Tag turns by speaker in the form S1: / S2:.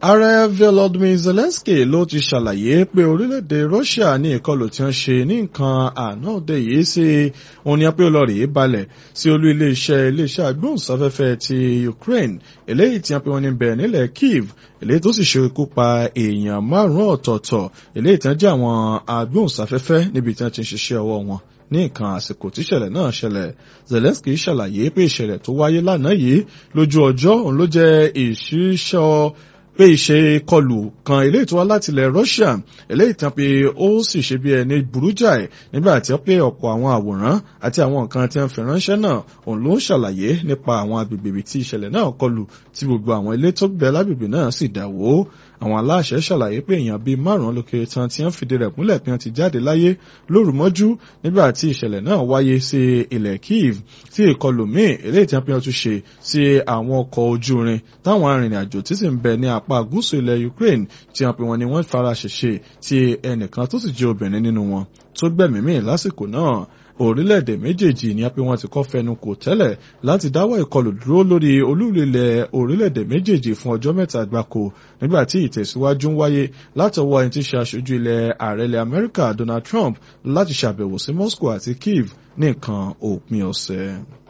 S1: ààrẹ volodymyr zelensky ló ti ṣàlàyé pé orílẹ̀-èdè russia ní ìkọlù tí wọ́n ṣe ní nǹkan àná òde yìí sí òun ni pé olórí balẹ̀ sí olú iléeṣẹ́ iléeṣẹ́ agbóhùnsáfẹ́fẹ́ ti ukraine eléyìí tí wọ́n pe wọ́n ní bẹ̀ nílẹ̀ kiev eléyìí tó sì ṣekú pa èèyàn márùn-ún ọ̀tọ̀ọ̀tọ̀ eléyìí tí wọ́n jẹ́ àwọn agbóhùnsáfẹ́fẹ́ níbi tí wọ́n ti ń ṣiṣẹ́ ọwọ́ wọn ní nǹkan àsìkò tíṣẹ̀lẹ̀ náà ṣẹlẹ̀ zelensky ṣàlàyé pé ìṣẹ̀lẹ̀ tó wáyé lánàá yìí lójú ọjọ́ òun ló jẹ́ ìṣíṣọ́ pé ìṣe kọlù kan eléyìí tó wá láti ilẹ̀ Russia eléyìí tán pé ó sì ṣe bí ẹni burú jáì nígbà tí ó pé ọ̀pọ̀ àwọn àwòrán àti àwọn nǹkan tí wọ́n fi ránṣẹ́ náà òun ló ń ṣàlàyé nípa àwọn agbègbè ibi tí ìṣẹ̀lẹ̀ náà kọlù tí gbogbo àwọn ilé tó gbẹ lágbègbè náà sì dà wó àwọn aláṣẹ ṣàlàyé pé èèyàn bíi márùn-ún lókè tán tí wọ́n fìdí rẹ̀ múlẹ̀ pé wọ́n ti jáde láyé lóru mọ́jú nígbà tí ìṣẹ̀lẹ̀ náà wáyé sí ilẹ̀ Kiev tí ìkọlù míì eléyìí tí wọ́n fi hàn tún ṣe sí àwọn ọkọ̀ ojú irin táwọn arìnrìn-àjò tí sì ń bẹ ní apá gúúsù ilẹ̀ Ukraine tí wọ́n pe wọn ni wọ́n fara ṣèṣe tí ẹnìkan tó sì jẹ́ obìnrin nínú wọn tó gbẹ̀mímì lásìkò náà orílẹ̀-èdè méjèèjì ni a pé wọ́n ti kọ́ fẹnu kò tẹ́lẹ̀ láti dáwọ́ ìkọlù dúró lórí olúlilẹ̀ orílẹ̀-èdè méjèèjì fún ọjọ́ mẹ́ta gbáko nígbà tí ìtẹ̀síwájú ń wáyé látọwọ́ ẹni tí ṣe aṣojú ilẹ̀ ààrẹ ilẹ̀ Amẹ́ríkà Donald Trump láti ṣàbẹ̀wò sí Moscow àti Kiev ní nǹkan òpin ọ̀sẹ̀.